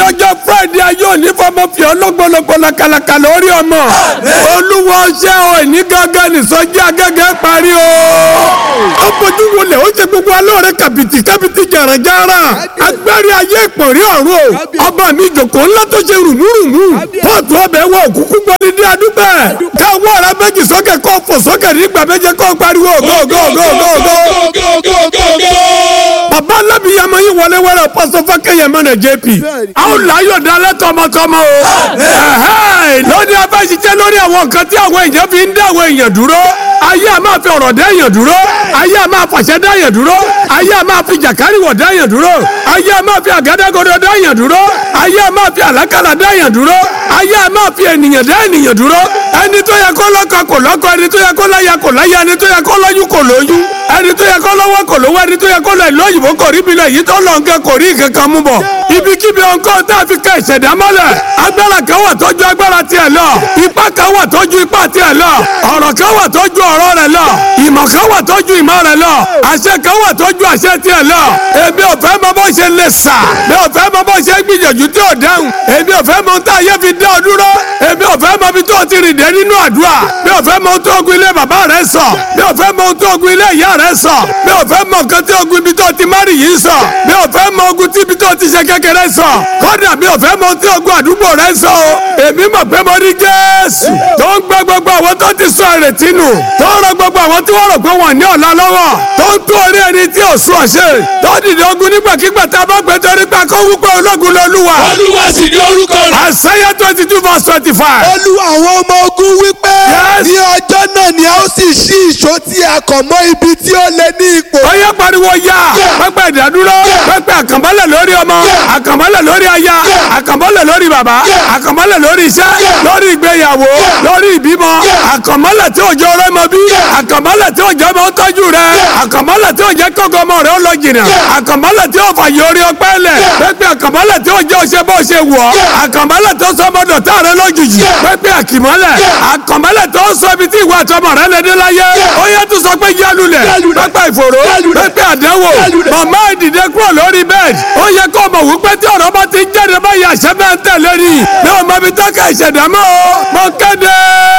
lọ́jọ́ friday ayé òní fọmọ fi ọlọ́gbọ̀lọ́gbọ̀lọ́ kàlàkàlà orí ọmọ olúwa ṣe ò ní gángan nìsọjí agẹ́gẹ́ parí o. ó bójú wọlé ó ṣe gbogbo alóore kàbìtì kàbìtì jàràjàrà agbárí ayé ìpọ̀rí ọ̀run o ọba mi jòkó ńlá tó ṣe rùmúrùmú pọ́ọ̀tù ọbẹ̀ wọ òkúkú gbọ́dí ní adúgbẹ́ káwọ́ ọ̀rá méjì sókè kó fò sókè nígbà méje kó pariwo gógógógógó bàbá alábìyàmọ yìí wọlé wẹrẹ pọsọ fákẹyẹmọ náà jp àwọn làyò dalẹ tọmọtọmọ o lónìí abáṣiṣẹ́ lórí àwọn nǹkan tí àwọn èèyàn fi ń dá àwọn èèyàn dúró ayé a máa fi ọ̀rọ̀ dá èèyàn dúró ayé a máa fàṣẹ dá èèyàn dúró ayé a máa fi jàkárìwọ̀ dá èèyàn dúró ayé a máa fi àgádágodo dá èèyàn dúró ayé a máa fi àlákàlà dá èèyàn dúró ayé a máa fi ènìyàn dá ènìyàn dúró ẹni tó yẹ kó lọ́kọ kò lọ́kọ ẹni tó yẹ kó láya kò láya ẹni tó yẹ kó lóyún kò lóyún ẹni tó yẹ kó lọ́wọ́ kò lówó ẹni tó yẹ kó lọ ìlú òyìnbó kò rí bilẹ̀ yìí tó lọ nǹkan kò rí nǹkan mú bọ̀ ibikíbi ọ̀nkọ́ tá a fi ká ìṣẹ̀dá mọ́lẹ̀ agbára kan wà tó ju agbára tiẹ̀ lọ ipá kan wà tó ju ipá tiẹ̀ lọ ọ̀rọ̀ kan wà tó ju ọ̀rọ̀ rẹ̀ lọ ìmọ̀ kan wà tó ju ìmọ̀ rẹ̀ lọ àṣẹ kan wà tó ju àṣẹ tiẹ̀ lọ èmi ò fẹ́ mọ bó ṣe lè sà mi ò fẹ́ mọ bó ṣe gbìyànjú tí ò dáhùn èmi ò fẹ́ mọ ohun tá a yẹ fi dá ọ dúró èmi ò fẹ́ mọ ibi tó ti rìn dé nínú àdúrà mi ò fẹ́ mọ ohun tó ogun ilé bàbá rẹ sọ mi ò fẹ́ mọ ohun tó ogun ilé ìyá rẹ sọ mi ò fẹ́ mọ nǹkan tí ogun ibi tó ti márì yìí sọ mi ò fẹ́ mọ ogun tí ibi tó ti ṣe kékeré sọ kódà mi ò fẹ́ mọ ohun tí ogun àdúgbò rẹ sọ o èmi mọ̀ pé mo rí Jésù tó ń gbẹ gbogbo àwọn tó ti sọ ìrètí nù tó ń rọ gbogbo àwọn tí wọ́n rò pé wọ́n ní ọ̀la lọ́wọ́ tó ń tó orí ẹni tí ò sún ọ̀ṣẹ́ tó dìde ogun nígbàkigbà tá a bá gbé torí pé kó wúpẹ́ ológun lọ́lúwa. olúwa sì ní orúkọ rẹ̀. Àìsáyà twenty two verse twenty five. olú àwọn ọmọ ogun wípé Yes. ní ọjọ́ náà ni a ó sì ṣí ìṣó tí a kàn mọ́ ibi tí ó lé ní ipò. Ọyá pariwo ya pẹpẹ ìdádúró pẹpẹ àkànbọ́lẹ̀ lórí ọmọ àkànbọ́lẹ̀ lórí aya àkànbọ́lẹ̀ lórí bàbá àkànbọ́lẹ̀ lórí iṣẹ́ lórí ìgbéyàwó lórí ìbímọ àkànbọ́lẹ̀ tí òjò rẹ mọ bí àkànbọ́lẹ̀ tí òjò ọmọ tọ́jú rẹ àkànbọ́lẹ̀ tí òjò kọ́kọ́ ọmọ rẹ ó lọ jìnnà àkànbọ́lẹ̀ tí òfà yọrí ọpẹ́ lẹ̀ pẹpẹ àkànbọ́lẹ̀ tí òjò ṣe bó ṣe wọ̀ àkànbọ́lẹ̀ tó sọmọdọ̀ tá rẹ lójijì pẹpẹ àkìmọ́lẹ̀ àkànbọ́lẹ̀ tó sọ ibi tí ìwà àtọmọ rẹ lè dé láyé ó yẹ tó sọ pé yálulẹ̀ pẹpẹ ìfòró pẹpẹ àdánwò màmá ìdìde kúrò lórí bẹ́ẹ̀dì ó yẹ kó mọ̀ wípé tí ọ̀rọ̀ bá ti jáde báyìí àṣẹ bẹ́ẹ̀ ń tẹ̀lé ni mi ò mọ ibi tó ká ìṣẹ̀dá mọ́ o mo kéde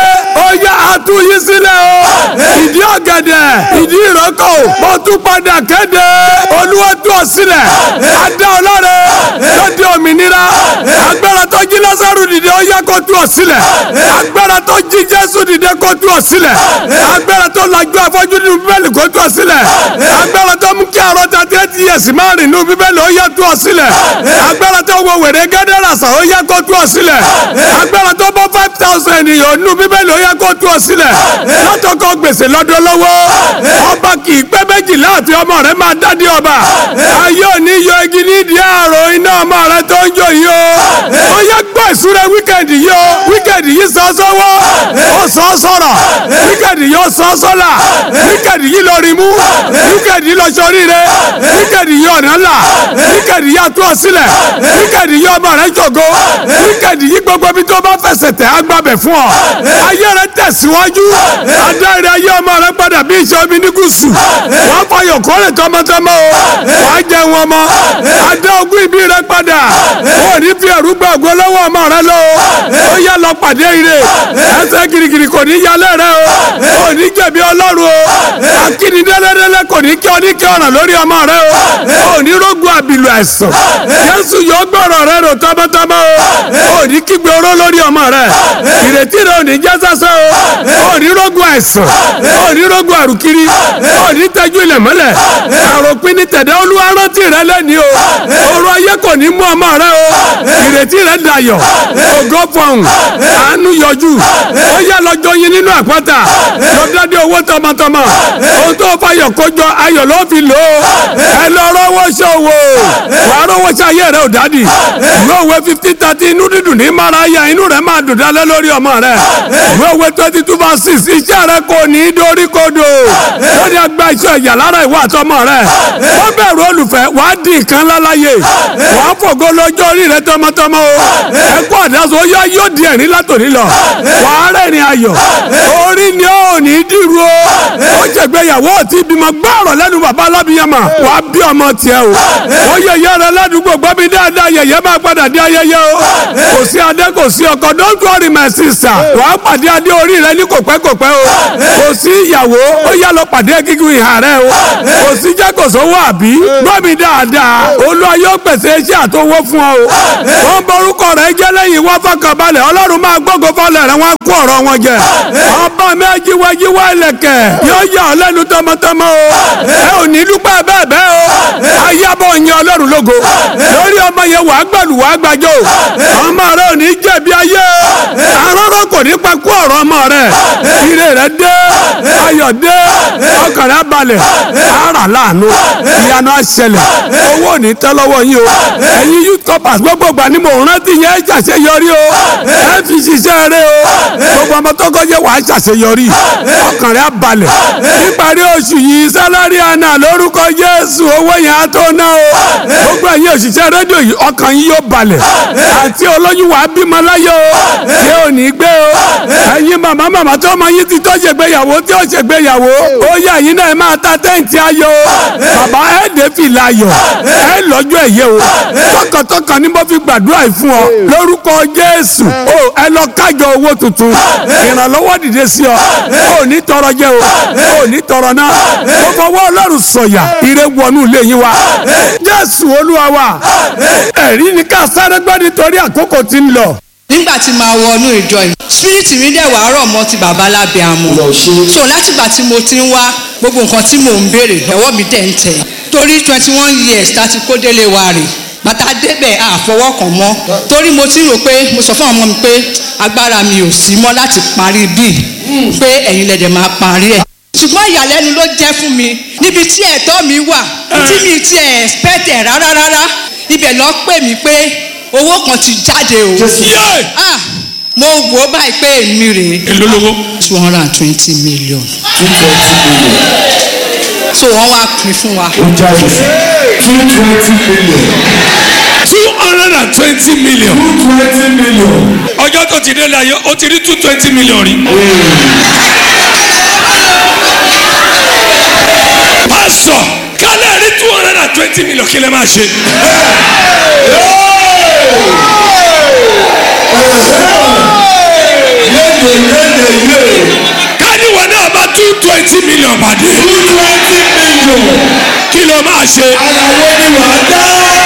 ó yẹ àtúnyí sílẹ̀ o ìdí ọ̀gẹ̀dẹ̀ ìdí ìrókò mo tún padà kéde olúwa tú ọ sílẹ̀ adá ọlọ́rẹ̀ tó di òmìnira agbára tó jí lásàrù dìde ó yẹ kó tú ọ sílẹ̀ agbára tó jí jésù dìde kó tú ọ sílẹ̀ agbára tó lajú afọ́jú nínú bíbélì kó tú ọ sílẹ̀ agbára tó mú kí àrọ́ ta tẹ́tí yẹ̀sì máa rìn nínú bíbélì ó yẹ tú ọ sílẹ̀ agbára tó wọ wèrè gẹ́dẹ́rà sàn ó yẹ kó tú ọ sílẹ̀ agbára tó bọ́ five thousand ènìyàn nínú bíbélì ó yẹ kó tú ọ sílẹ̀ látọkọ gbèsè lọ́dọ̀ lọ́wọ́ ọba kì í pẹ́ méjì láàfin ọmọ rẹ máa dádé ọba ayé òní yọ igi nídìí àrò iná ọmọ rẹ tó ń jò yìí o ó yẹ gbọ́ ìsúra wíkẹ̀ndì yìí o wíkẹ̀ndì yìí sọ sọ́wọ́ ó sọ sọ̀rọ̀ wíkẹ̀ndì yìí ó sọ sọ́là wíkẹ̀ndì yìí lọ rí mú wíkẹ̀ndì yìí lọ sọríire wíkẹ̀ndì yìí ọ̀nà ńlá wíkẹ̀ndì yìí àtúọ̀ sílẹ̀ wíkẹ̀ndì yìí ọmọ rẹ jògo wíkẹ̀ndì yìí gbogbo ibi tó bá fẹsẹ̀ tẹ̀ á gbàbẹ̀ fún ọ ayé rẹ tẹ̀síwájú adáyẹrẹ ayé ọmọ rẹ padà bí iṣẹ́ omi ní gúúsù wọ́n fọyọ̀ kọ́lẹ̀ tọmọtọmọ o wàá jẹ wọn mọ adá ogún ìbí rẹ padà ó ní fi ẹ̀rú gba ògo lọ́wọ́ ọmọ rẹ lọ o ó yá lọ pàdé ire ẹsẹ̀ girigiri kò ní yálẹ̀ rẹ o ó ní jẹ̀bi ọlọ́run o akíni dẹ́lẹ́dẹ́lẹ́ kò ní kí ọ ní kí ọ̀ràn lórí ọmọ rẹ o ó ní rógun àbìlù ẹ̀sán Jésù yóò gbọ́rọ̀ rẹ rò tọmọtọmọ o ó ní kígbe oró lórí ọmọ rẹ ìrètí rẹ ò ní jẹ́ sásán o ó ní rógun àìsàn ó ní rógun àrùkiri ó ní tẹ́jú ilẹ̀ mọ́lẹ̀ àròpin ní tẹ̀dẹ́ olúwa rántí rẹ lẹ́ni o ọrọ̀ ayé kò ní mú ọmọ rẹ o ìrètí rẹ dayọ̀ ògo fọhùn àánú yọjú ó yá lọ́jọ́ yín nínú àpáta lọ́dọ́dẹ́ owó tọmọtọmọ ohun tó fayọ̀ kójọ ayọ̀ ló fi lò ó ẹ lọ rọwọ́ ṣòwò wàá rọwọ́ ṣe ayé rẹ ò dádì ìwé òwe fifty thirty inú dídùn ní mara ya inú rẹ máa dùn dálẹ́ lórí ọmọ rẹ ìwé òwe twenty two verse six iṣẹ́ rẹ kò ní í dorí kodò lórí agbá iṣẹ́ ìyà lára ìwà àtọmọ rẹ wọ́n bẹ̀rù olùfẹ́ wàá di nǹkan láláyè wàá fògo lọ́jọ́ orí rẹ tọmọtọmọ tọmọtọmọ o ẹkún àdáso yọ yóò di ẹ̀rín látòní lọ wàá rẹ́rìn ayọ̀ orí ni ó ní dìrú o ó jẹ̀gbẹ́yàwó tí bímọ gbọ́rọ̀ lẹ́nu bàbá alábìyàmà wàá bí ọmọ tiẹ̀ o ó yẹyẹ rẹ ládùúgbò gbọ́bí dáadáa yẹyẹ máa padà dé ayẹyẹ o kò sí adé kò sí ọkọ don't worry my sister wàá pàdé adé orí rẹ ní kòpẹ́kòpẹ́ o kò sí ìyàwó ó yá lọ pàdé gígùn ìhà rẹ o kò sí jẹ́ kò sówó àbí gbọ́bí dáadáa olúwa yóò pèsè iṣẹ́ àtọwọ́ fún ọ o wọ́n borúkọ rẹ jẹ́ lẹ́yìn wọ́n fọkànbalẹ̀ ọlọ́run máa gbógo fọlẹ̀ rẹ wọ́n kó ọ̀rọ̀ wọn jẹ ọba mi ajíwájíwá ẹlẹ́kẹ̀ yóò yà ọ́ lẹ́nu tọmọtọmọ o ẹ ò ní dúpẹ́ bẹ́ẹ̀ bẹ́ẹ̀ o ayábọ̀ yẹn ọlọ́run lógo lórí ọmọ yẹn wàá gbàlù wàá gbàjọ ọmọ rẹ ò ní jẹ̀bi ayé arọ́rọ́ kò ní pa kú ọ̀rọ̀ ọmọ rẹ ire rẹ dé ayọ̀ dé ọkàn rẹ balẹ̀ ara láàánú ìyanu àṣẹlẹ̀ owó ò ní tẹ́ lọ́wọ́ yín o ẹ̀yin youth corpers gbogbo ìgbà ni mò ń rántí yẹn ẹ ṣàṣeyọrí o ẹ fi ṣiṣẹ́ rẹ o gbogbo ọmọ tó kọjá wàá ṣàṣeyọrí ọkàn rẹ balẹ̀ níparí oṣù yìí sálárì àná lórúkọ Jésù owó yẹn á tó ná o gbogbo ẹ̀yin òṣìṣẹ́ rédíò yìí ọkàn yín yóò balẹ̀ àti olóyún wàá bímọ láyé o tí ò ní gbé o ẹ̀yin màmá màmá tó ọmọ yín ti tó ṣègbéyàwó tí ó ṣègbéyàwó ó yẹ ẹ̀yin náà ẹ máa ta tẹ́ǹtì ayọ̀ o bàbá ẹ̀ dé fìlà ayọ̀ ẹ̀ lọ́jọ́ ẹ̀yẹ o tọkàntọkàn ni mo fi gbàdúrà yìí fún ọ lórúkọ Jésù o ẹ lọ kájọ owó tuntun ìrànlọ́wọ́ dìde sí ọ ò ní tọrọ jẹ o ò ní tọrọ náà mo fọwọ́ Ọlọ́run sọ̀yà ire wọnú ilé yín wa Jésù Olúwa wa ẹ̀rí ni ká sáré gbọ́ nítorí àkókò tí ń lọ nígbà tí màá wọnú ìjọ yìí spirit mi dẹ̀ wàá rọ̀ mọ́ ti bàbá lábẹ́ àmọ́ so látìgbà tí mo ti ń wá gbogbo nǹkan tí mò ń béèrè ẹ̀wọ́ mi dẹ̀ ń tẹ̀ torí twenty one years láti kó délé wa rè bàtà débẹ̀ àfọwọ́kàn mọ́ torí mo ti rò pé mo sọ fún àwọn ọmọ mi pé agbára mi ò sí mọ́ láti parí bíi pé ẹ̀yin lẹ̀dẹ̀ máa parí ẹ̀ ṣùgbọ́n ìyàlẹ́nu ló jẹ́ fún mi níbi tí ẹ̀tọ́ mi wà tí mi ti ẹ̀ expect ẹ̀ rárá rárá ibẹ̀ lọ pè mí pé owó kan ti jáde o. ah mo wò ó báyìí pé èmi rèé. èló lówó. two hundred and twenty million. two twenty million. so wọ́n wá pín fún wa. ó jáde two twenty million. two hundred and twenty million. two twenty million. ọjọ́ tó ti dé láyé ó ti rí two twenty million rí. pásọ kálẹ̀ rí two hundred and twenty million kí lè máa ṣe. yéde yéde yé. káníwọ̀ náà bá two twenty million pàdé. two twenty million. kí ló máa ṣe. àyàwó ni wàá dá.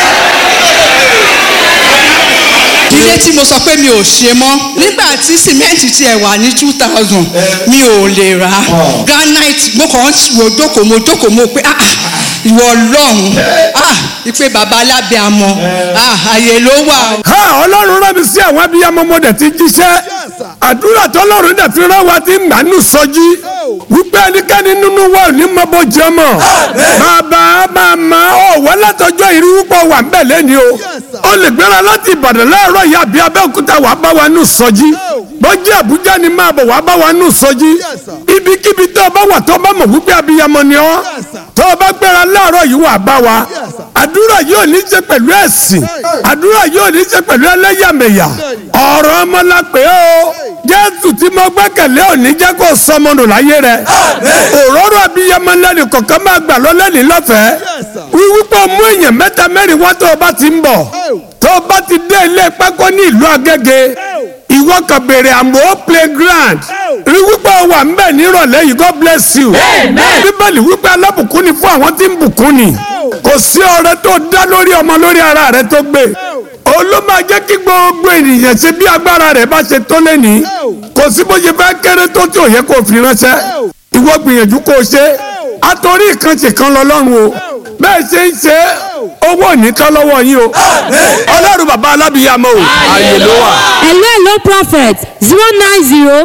ilé tí mo sọ pé mi ò ṣe mọ́ nígbà tí sìmẹ́ǹtì tiẹ̀ wà ní two thousand mi ò lè rà á granite mo kàn ń wo jókòó mo jókòó mo pé ah ah, ìwọ ọlọ́run ah ìpè bàbá alábẹ́ àmọ́ ah àyè ló wà o. ha ọlọ́run rán mi sí àwọn abiyamọ mo dẹ̀ ti jíṣẹ́ àdúrà tọ́lọ́run dẹ̀ fi rán wa ti ń gbà nù sọjí wípé ẹnikẹ́ni nínú wa ò ní mọ bó jẹ mọ́ bàbá màmá ọ̀wọ́ látọjọ́ ìrí wípé wà ń bẹ̀ lẹ́ni o ó lè gbéra láti ìbàdàn láàárọ̀ yìí àbí abẹ́òkúta wàá bá wa nù sọjí bọ́jú àbújá ni máa bọ̀ wàá bá wa nù sọjí ibikíbi tó o bá wà tó o bá mọ̀ wípé abiyamọ ni ọ́ tó o bá gbéra láàárọ̀ yìí wàá bá wa àdúrà yóò ní í ṣe pẹ̀lú ẹ̀sìn àdúrà yóò ní í ṣe pẹ̀lú ẹlẹ́yàmẹ̀yà ọ̀rọ̀ ọmọ la pè é o jésù tí mo gbẹ́kẹ̀lé ò ní jẹ́ kó sọmọnù láyé rẹ̀ òróró abiyamọ lẹ́nu kọ̀ọ̀kan máa gbà lọ lẹ́nu lọ́fẹ̀ẹ́ wíwí pé o mú èèyàn mẹ́ta mẹ́rin wá tó o bá ti ń bọ̀ tó o bá ti dé ilé pákó ní ìlú agége ìwọ kan béèrè àmọ́ playground rí wípé o wà ń bẹ̀ nírọ̀lẹ́ yìí god bless you bíbélì wípé alábùkún ni fún àwọn tí ń bùkún ni kò sí ọrẹ tó dá lórí ọmọ lórí ara rẹ tó gbé òun ló máa jẹ́ kí gbogbo ènìyàn ṣe bí agbára rẹ̀ bá ṣe tó lẹ́ni kò sí bó ṣe fẹ́ kéré tó tí ò yẹ kó fi ránṣẹ́ ìwọ gbìyànjú kó o ṣe àtòrí ìkànṣe kan lọ lọ́rùn o bẹ́ẹ̀ ṣe ń ṣe owó ò ní tán lọ́wọ́ yín o ọlọ́run bàbá alábìyàmọ o ààyè ló wà. hello hello prophet zero nine zero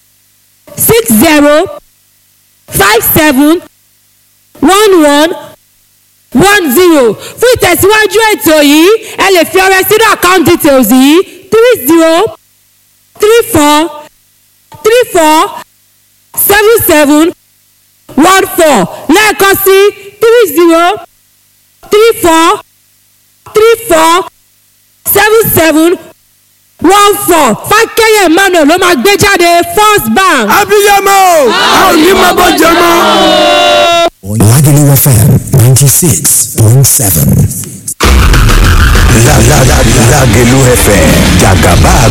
six zero five seven one one one zero fún ìtẹ̀síwájú ètò yìí ẹ lè fi ọrẹ sínú account details yìí three zero three four three four seven seven one four lẹ́ẹ̀kan sí three zero three four three four seven seven one four fákẹ́yẹ̀ emmanuel ló máa gbé jáde first bank. abiyamọ a ò ní máa bọ́ jẹ mọ́. Lagelu FM 96.7. Lagelu FM, Jagaba